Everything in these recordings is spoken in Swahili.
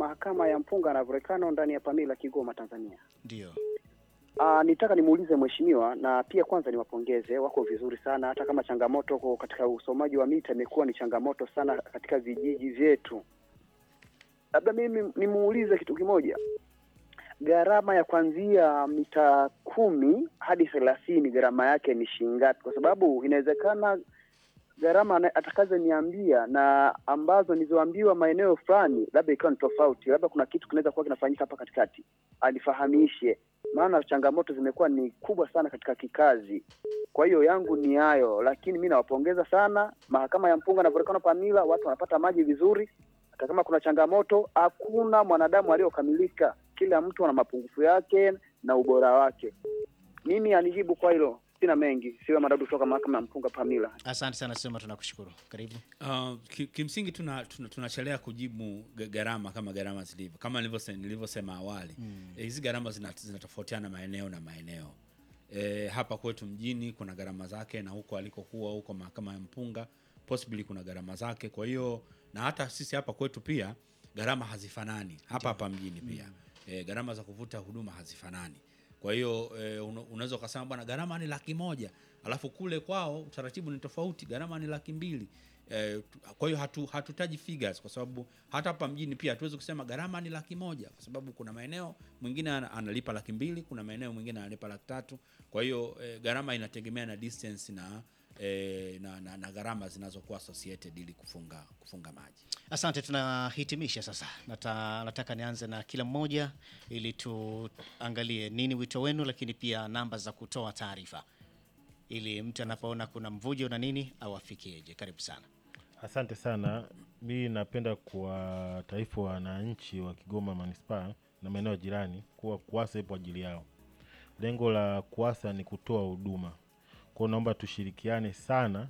mahakama ya mpunga na volkano ndani ya Pamila, Kigoma, Tanzania. Ndio. Ah, nitaka nimuulize mheshimiwa, na pia kwanza niwapongeze, wako vizuri sana, hata kama changamoto kwa katika usomaji wa mita imekuwa ni changamoto sana katika vijiji vyetu. Labda mimi nimuulize kitu kimoja, gharama ya kuanzia mita kumi hadi thelathini gharama yake ni shilingi ngapi? Kwa sababu inawezekana gharama ana- atakazoniambia na ambazo nilizoambiwa maeneo fulani labda ikawa ni tofauti, labda kuna kitu kinaweza kuwa kinafanyika hapa katikati, alifahamishe, maana changamoto zimekuwa ni kubwa sana katika kikazi. Kwa hiyo yangu ni hayo, lakini mi nawapongeza sana mahakama ya mpunga na volkano Pamila, watu wanapata maji vizuri. Hata kama kuna changamoto, hakuna mwanadamu aliyokamilika, kila mtu ana mapungufu yake na ubora wake. Mimi anijibu kwa hilo, sina mengi. Siwe Madadu kutoka mahakama ya mpunga Pamila. Asante sana Sema, tunakushukuru. Karibu. Uh, ki, kimsingi tunachelea tuna, tunachelea kujibu ga- gharama kama gharama zilivyo kama nilivyose- nilivyosema awali Eh, hizi gharama zina- zinatofautiana maeneo na maeneo e, hapa kwetu mjini kuna gharama zake na huko alikokuwa huko mahakama ya mpunga possibly kuna gharama zake kwa hiyo na hata sisi hapa kwetu pia gharama hazifanani hapa hapa mjini pia e, gharama za kuvuta huduma hazifanani kwa hiyo e, unaweza ukasema bwana gharama ni laki moja alafu kule kwao utaratibu ni tofauti gharama ni laki mbili Eh, tu- kwa hiyo hatu, hatutaji figures kwa sababu hata hapa mjini pia hatuwezi kusema gharama ni laki moja kwa sababu kuna maeneo mwingine ana- analipa laki mbili kuna maeneo mwingine analipa laki tatu kwa hiyo eh, gharama inategemea na distance na, eh, na, na, na gharama zinazokuwa associated ili kufunga kufunga maji Asante, tunahitimisha sasa. Nata, nataka nianze na kila mmoja ili tuangalie nini wito wenu, lakini pia namba za kutoa taarifa ili mtu anapoona kuna mvujo na nini awafikieje. Karibu sana. Asante sana. Mi napenda kuwataarifu wananchi wa Kigoma manispaa na maeneo jirani kuwa KUWASA ipo ajili yao. Lengo la KUWASA ni kutoa huduma, kwao naomba tushirikiane sana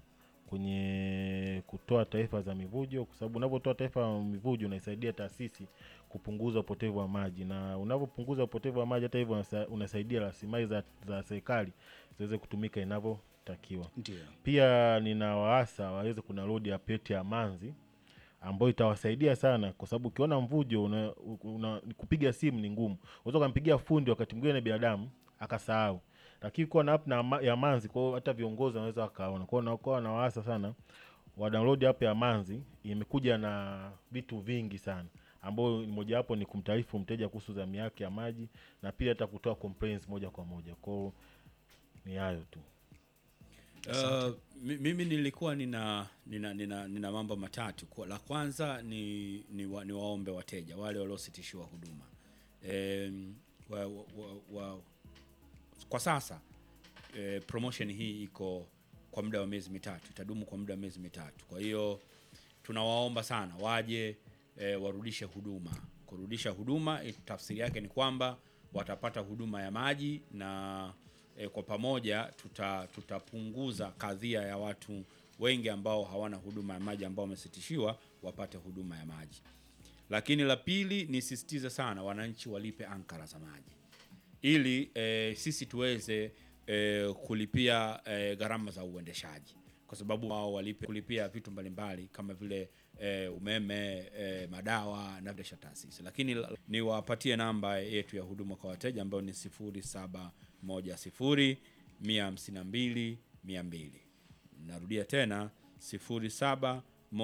kwenye kutoa taarifa za mivujo, kwa sababu unavyotoa taarifa ya mivujo unaisaidia taasisi kupunguza upotevu wa maji, na unavyopunguza upotevu wa maji, hata hivyo unasa- unasaidia rasilimali za, za serikali ziweze kutumika inavyotakiwa. Ndio. Pia nina waasa waweze kuna load ya peti ya manzi ambayo itawasaidia sana, kwa sababu ukiona mvujo una, una, kupiga simu ni ngumu. Unaweza ukampigia fundi wakati mwingine binadamu akasahau, lakini kuwa na app na ma- ya manzi, kwa hiyo hata viongozi wanaweza wakaona. Kwa hiyo nakuwa na waasa sana wa download app ya manzi, imekuja na vitu vingi sana ambayo ni mojawapo ni kumtaarifu mteja kuhusu zamu yake ya maji na pia hata kutoa complaints moja kwa moja. Kwa hiyo ni hayo tu. Uh, mi- mimi nilikuwa nina nina, nina, nina mambo matatu. Kwa- La kwanza ni, ni, wa, ni waombe wateja wale waliositishiwa huduma em, wa, wa, wa, wa, kwa sasa eh, promotion hii iko kwa muda wa miezi mitatu, itadumu kwa muda wa miezi mitatu. Kwa hiyo tunawaomba sana waje eh, warudishe huduma. Kurudisha huduma eh, tafsiri yake ni kwamba watapata huduma ya maji na eh, kwa pamoja tuta, tutapunguza kadhia ya watu wengi ambao hawana huduma ya maji ambao wamesitishiwa wapate huduma ya maji. Lakini la pili nisisitize sana wananchi walipe ankara za maji ili e, sisi tuweze e, kulipia e, gharama za uendeshaji kwa sababu wao walipe kulipia vitu mbalimbali kama vile e, umeme e, madawa na vile taasisi. Lakini la- niwapatie namba yetu ya huduma kwa wateja ambayo ni 0710 152 200. Narudia tena 0710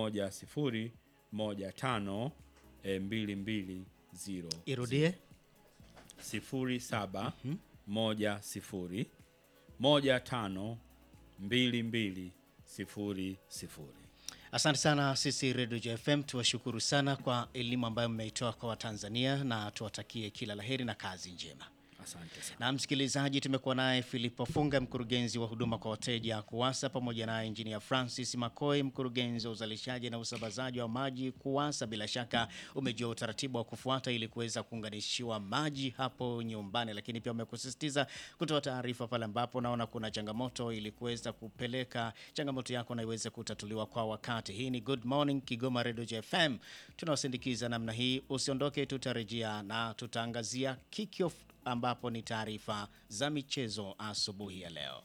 15 e, 220 Irudie. sifuri saba moja sifuri moja tano mbili mbili sifuri sifuri. Asante sana sisi Radio JFM, tuwashukuru sana kwa elimu ambayo mmeitoa kwa Watanzania na tuwatakie kila laheri na kazi njema. Asante sana. Na msikilizaji, tumekuwa naye Filipo Funga, mkurugenzi wa huduma kwa wateja KUWASA, pamoja naye Injinia Francis Makoi, mkurugenzi wa uzalishaji na usambazaji wa maji KUWASA. Bila shaka umejua utaratibu wa kufuata ili kuweza kuunganishiwa maji hapo nyumbani, lakini pia umekusisitiza kutoa taarifa pale ambapo unaona kuna changamoto ili kuweza kupeleka changamoto yako na iweze kutatuliwa kwa wakati. Hii ni Good Morning Kigoma Radio JFM, tunawasindikiza namna hii. Usiondoke, tutarejea na tutaangazia kickoff ambapo ni taarifa za michezo asubuhi ya leo.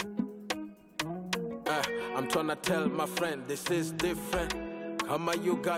Uh, I'm tryna tell my friend this is different. Kama you got